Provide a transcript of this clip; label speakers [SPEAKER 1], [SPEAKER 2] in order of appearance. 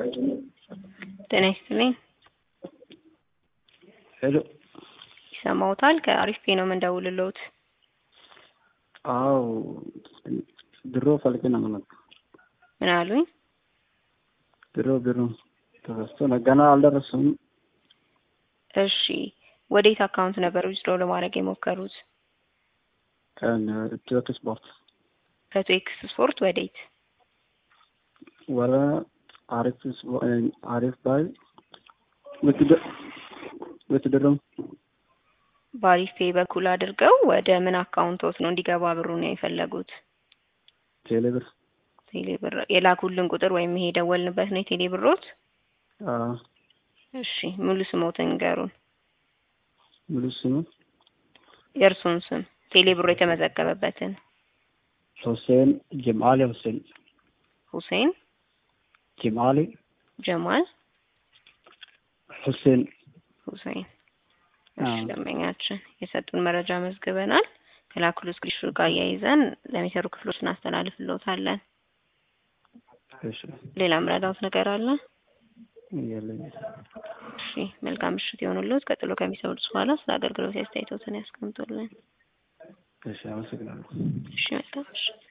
[SPEAKER 1] ጤና ይስጥልኝ።
[SPEAKER 2] ሄሎ
[SPEAKER 1] ይሰማዎታል? ከአሪፍ ፔ ነው የምንደውልልዎት።
[SPEAKER 2] አዎ ድሮ ፈልጌ ነው የምመጣው።
[SPEAKER 1] ምን አሉኝ?
[SPEAKER 2] ድሮ ቢሮ ተረስቶ ነው ገና አልደረሰም።
[SPEAKER 1] እሺ ወዴት አካውንት ነበር ዊዝድሮ ለማድረግ የሞከሩት?
[SPEAKER 2] ከኢትዮት ስፖርት
[SPEAKER 1] ከቶ ኤክስ ስፖርት ወዴት?
[SPEAKER 2] ወረ አሪፍ ስፖ- አሪፍ ባይ ብትድረም
[SPEAKER 1] በአሪፍ ፔ በኩል አድርገው ወደ ምን አካውንቶት ነው እንዲገባ ብሩ ነው የፈለጉት?
[SPEAKER 2] ቴሌብር
[SPEAKER 1] ቴሌ ብር የላኩልን ቁጥር ወይም ይሄ የደወልንበት ነው የቴሌ ብሮት?
[SPEAKER 2] አዎ
[SPEAKER 1] እሺ ሙሉ ስሞትን ንገሩን።
[SPEAKER 2] ሙሉ ስሙ
[SPEAKER 1] የእርሱን ስም ቴሌ ብሮ የተመዘገበበትን።
[SPEAKER 2] ሁሴን ጀማሊ ሁሴን
[SPEAKER 1] ሁሴን
[SPEAKER 2] ጀማሊ
[SPEAKER 1] ጀማል
[SPEAKER 2] ሁሴን
[SPEAKER 1] ሁሴን። እሺ
[SPEAKER 2] አዎ።
[SPEAKER 1] ደንበኛችን የሰጡን መረጃ መዝግበናል። ከላኩሉ ስክሪንሾት ጋር አያይዘን ለሚሰሩ ክፍሎች እናስተላልፍልዎታለን።
[SPEAKER 2] እሺ
[SPEAKER 1] ሌላ ምረዳውት ነገር አለ?
[SPEAKER 2] የለኝም።
[SPEAKER 1] እሺ መልካም ምሽት የሆኑልዎት። ቀጥሎ ከሚሰሙት በኋላ ስለ አገልግሎት አስተያየቶትን ያስቀምጡልን።
[SPEAKER 2] እሺ አመሰግናለሁ።
[SPEAKER 1] እሺ መልካም ምሽት።